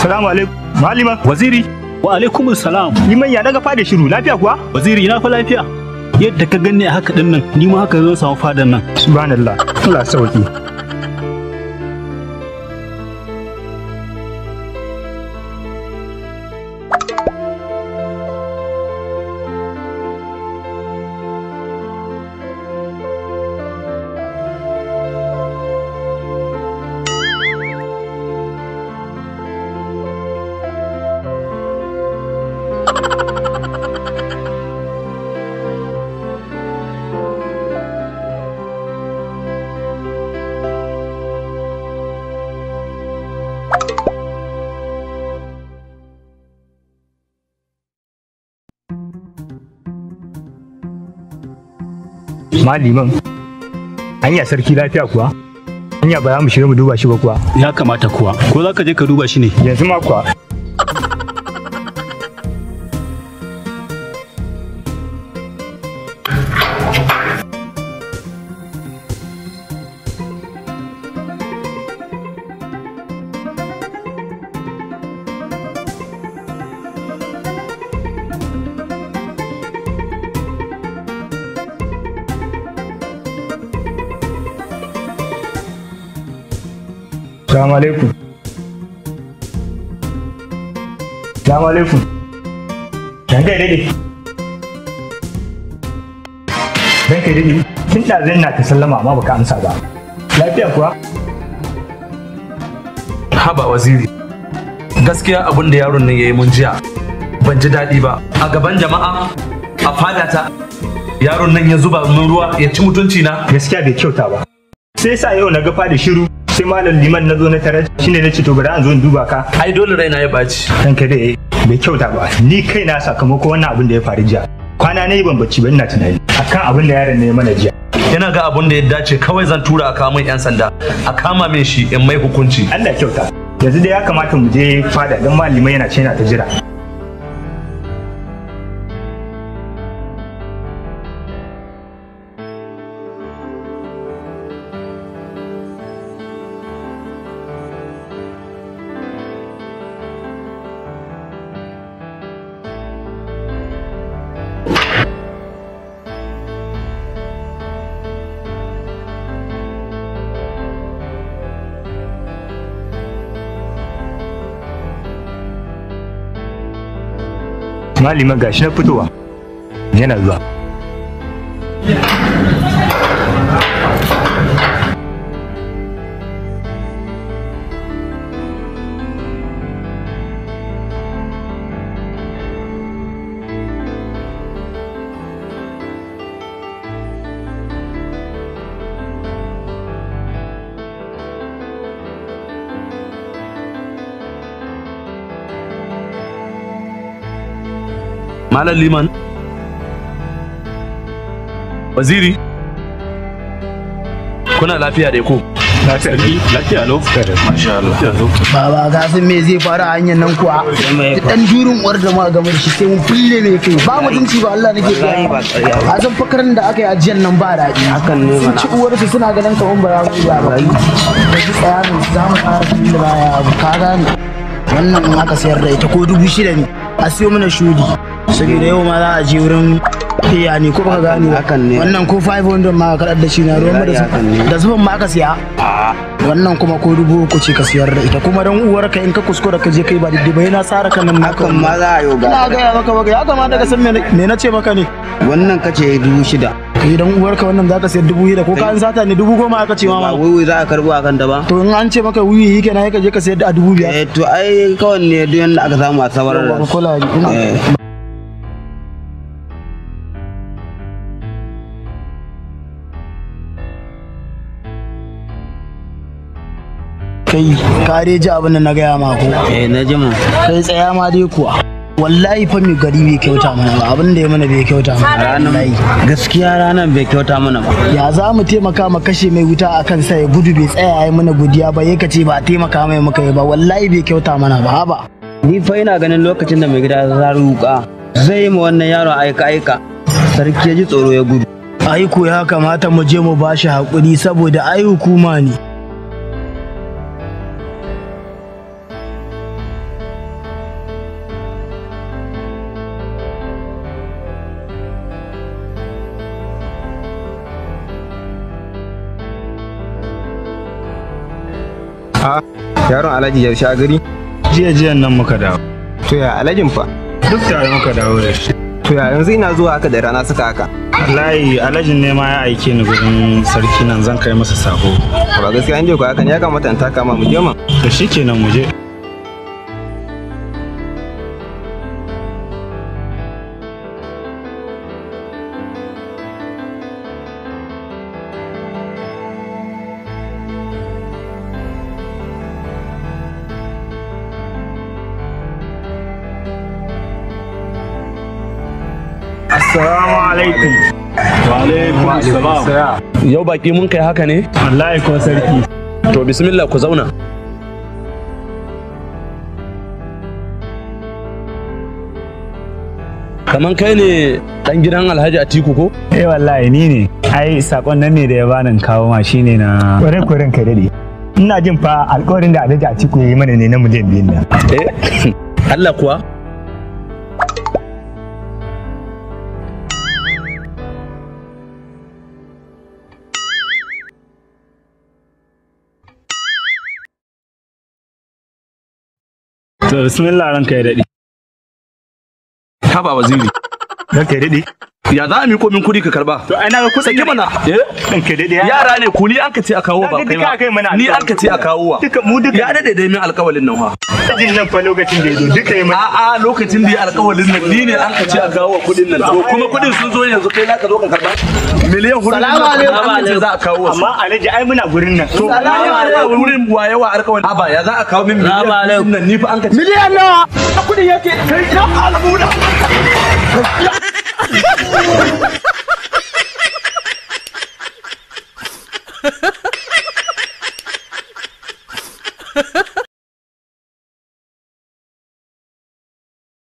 Salamu alaikum. Malima. Waziri, wa alaikum salam. Liman ya daga fada shiru lafiya kuwa? Waziri na fa lafiya. Yadda ka ganni a haka din nan, ni ma haka zan samu fadan nan. Subhanallah. Allah sauki. Maliman. Hanya sarki lafiya kuwa? Hanya ba za mu shiga mu duba shi ba kuwa? Ya kamata kuwa. Ko za ka je ka duba shi ne? Yanzu ma kuwa. Salamu alaikum. Salamu alaikum. Dan kai dade. Dan kai dade. Tun ɗazin na ta sallama amma baka amsa ba. Lafiya kuwa? haba waziri gaskiya abin da yaron nan ya yi mun jiya ban ji daɗi ba a gaban jama'a a fadata yaron nan ya zuba min ruwa ya ci mutunci na Gaskiya bai kyauta ba. Sai sa yau na ga fada shiru sai malam liman na zo na tarar shine na ce to bari an zo in duba ka. ai dole raina ya ɓaci Dan kai dade bai kyauta ba. Ni kaina sakamakon wannan abin da ya faru jiya. Kwana na yi ban bacci ba ina tunani akan abin da yaron ne ya mana jiya. yana ga abin da ya dace kawai zan tura a kawo min yan sanda a kama min shi in mai hukunci Allah ya kyauta. Yanzu dai ya kamata mu je fada don malamai yana ce yana ta jira. Malima gashi na fitowa. Yana zuwa. malam liman waziri kuna lafiya da ko Sarki, lafiya lau. masha Allah Baba ga san me zai faru a hanyar nan kuwa. Da dan durin uwar da ma game da shi sai mun fulle mai kai. Ba mutunci ba Allah nake ga. A san fakarin da aka yi ajiyar nan ba daɗi. Hakan ne Sun ci uwarsu suna ganin kaman ba za mu iya ba. Da ji tsaya ne za mu fara tun da baya abu ka gane. Wannan in aka sayar da ita ko dubu shida ne. A siyo mana shudi. Saboda yau ma za a je wurin iya ne ko baka gane hakan ne wannan ko 500 ma ka da shi na ruwan da su da zufan ma aka siya wannan kuma ko dubu uku ce ka siyar da ita kuma dan uwar ka in ka kuskura ka je kai ba daidai ba yana tsara kan nan naka Hakan ma za a yi ga ina ga maka maka ya kamata ka san me me na ce maka ne wannan kace dubu shida kai dan uwar ka wannan zaka sayar dubu shida ko ka an sata ne dubu goma aka ce ma ba ma wai za a karbo a kan ta ba to in an ce maka wuyi yake na ka je ka sayar da a dubu biyar eh to ai kawai ne duk yanda aka samu a sabar Yawwa, ka kula ni ina eh kai ka dai ji abin da na gaya ma ko eh na jima kai tsaya ma dai kuwa wallahi fa mai gari bai kyauta mana ba abin da ya mana bai kyauta mana ranar wallahi gaskiya ranar bai kyauta mana ba ya za mu taimaka ma kashe mai wuta a kan sa ya gudu bai tsaya ya yi mana godiya ba ya kace ba a taimaka mai muka yi ba wallahi bai kyauta mana ba haba ni fa ina ganin lokacin da mai gida ya zaru wuka zai yi ma wannan yaron aika aika sarki ya ji tsoro ya gudu aiko ya kamata mu je mu bashi haƙuri saboda ai hukuma ne yaron alhaji ya sha gari jiya jiyan nan muka dawo to ya alhajin fa duk tare muka dawo da shi to ya yanzu ina zuwa haka da rana suka haka wallahi alhajin ne ma ya aike ni gurin sarki nan zan kai masa sako ba gaskiya an je ku haka ne ya kamata in taka ma mu je man to shikenan mu je Assalamu alaikum. Wa alaikum assalam. Yau baki mun kai haka ne? Wallahi ko sarki. To bismillah ku zauna. Kaman kai ne dan gidan Alhaji Atiku ko? Eh wallahi ni ne. Ai sakon nan ne da ya bani kawo ma shine na Kwarai kwarai ka dade. Ina jin fa alƙawarin da Alhaji Atiku ya yi mana ne na miliyan biyun nan. Eh? Allah kuwa? to bismillah ranka ya dade. Haba waziri. Ranka ya dade. Ya za a miko min kuɗi ka karba? To ai na ga kuɗin Saki mana. Eh? Ranka ya dade. ya- Yara ne ku ni an ka ce a kawo ba Kaga kai duka aka yi mana ba. Ni an ka ce a kawo wa. Duka mu duka. Ya dade dai min alƙawalin nan fa. Jin nan fa lokacin da ya zo duka yi mana. A'a lokacin da ya alƙawalin nan ni ne an ka ce a kawo kuɗin nan. To kuma kuɗin sun zo yanzu kai za ka zo ka karba. Miliyan hudu Salamu alaikum. an ka ce za a kawo wasu. Amma Alhaji ai muna gurin nan. To yawa wurin waye wa alƙawalin. Aba ya za a kawo min miliyan Salamu alaikum. nan ni fa an ka ce. miliyan nawa Kuɗin yake kai na alamu